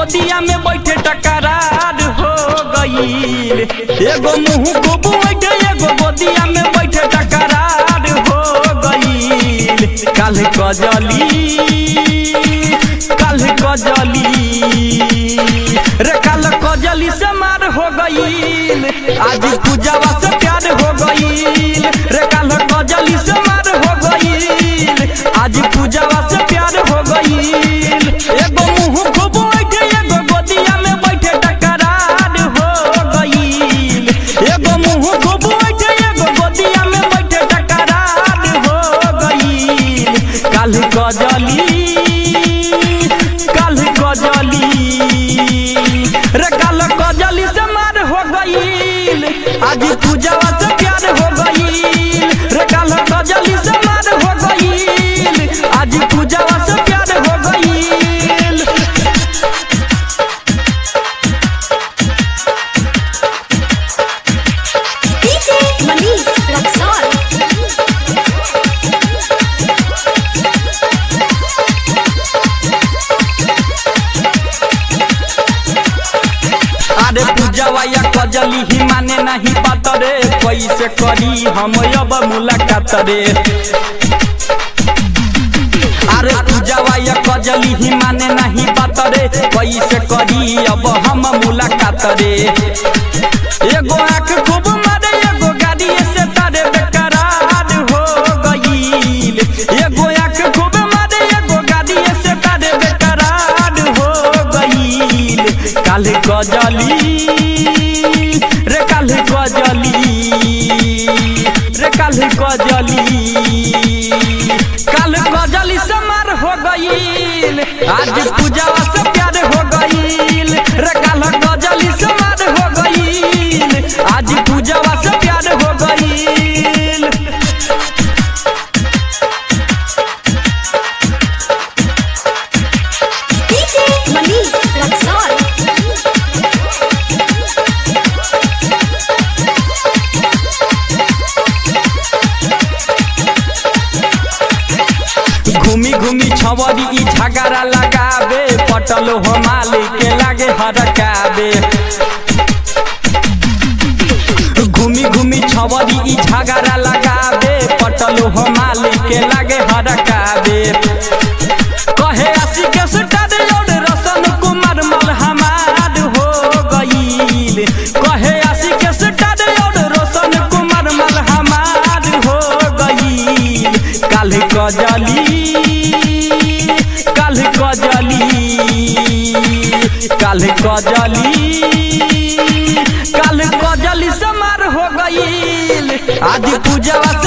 गोदिया में बैठे टकरार हो गईल एगो मुंह को बैठे एगो गोदिया में बैठे टकरार हो गईल काल कजली काल कजली रे काल कजली से मार हो गईल आज पूजावा से प्यार हो गईल रे काल कजली से मार हो गईल आज पूजावा से प्यार हो गईल एगो मुंह खूब बैठे एगो गोदिया में बैठे टकरार हो गईल एगो मुंह खूब बैठे एगो गोदिया में बैठे टकरार हो गईल काल कजली काल कजली रे काल कजली से मार हो गईल आज पूजावा से प्यार हो गईल रे काल कजली से मार हो गईल आज पूजावा से प्यार हो गईल DJ Manish Luxor. अरे पूजावा या कजली ही माने नहीं बात रे कैसे करी हम अब मुलाकात रे अरे पूजावा या कजली ही माने नहीं बात रे कैसे करी अब हम मुलाकात रे एगो आँख खूब मारे एगो गाड़ी से तारे बेकरार हो गईल एगो आँख खूब मारे एगो गाड़ी से तारे बेकरार हो गईल काल गजली रे काल गजली रे काल गजली काल गजली से मार हो गईल आज पूजावा से प्यार हो गईल रे काल गजली से मार हो गईल आज पूजावा से प्यार हो गईल DJ Manish Luxor. घूमी घूमी छवरी ई झगड़ा लगावे पटल हो मालिक के लागे हरकावे घूमी घूमी छवरी ई झगड़ा लगावे पटल हो मालिक के लागे हरकावे कहे आशी के सुटार और रसन कुमार मल हमार हो गईल कहे आशी के सुटार और रोशन कुमार मल हमार हो गईल काल कजली काल कजली काल कजली काल कजली समार हो गईल आदि पूजावा से